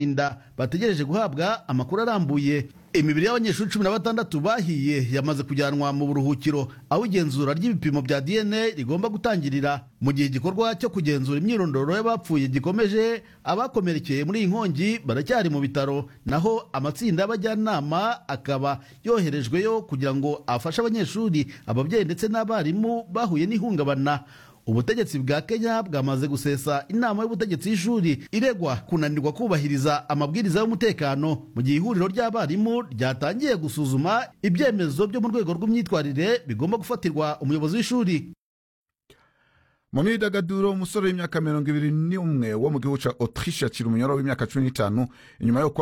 inda bategereje guhabwa amakuru arambuye imibiri y'abanyeshuri cumi na batandatu bahiye yamaze kujyanwa mu buruhukiro aho igenzura ry'ibipimo bya dna rigomba gutangirira mu gihe igikorwa cyo kugenzura imyirondoro y'abapfuye gikomeje abakomerekeye muri iyi nkongi baracyari mu bitaro naho amatsinda y'abajyanama akaba yoherejweyo kugira ngo afashe abanyeshuri ababyeyi ndetse n'abarimu bahuye n'ihungabana ubutegetsi bwa kenya bwamaze gusesa inama y'ubutegetsi y'ishuri iregwa kunanirwa kubahiriza amabwiriza y'umutekano mu gihe ihuriro ry'abarimu ryatangiye gusuzuma ibyemezo byo mu rwego rw'imyitwarire bigomba gufatirwa umuyobozi w'ishuri mu myidagaduro umusore w'imyaka mirongo ibiri n'umwe wo mu gihugu cya autriche akiri umunyoro w'imyaka cumi n'itanu inyuma yo kwa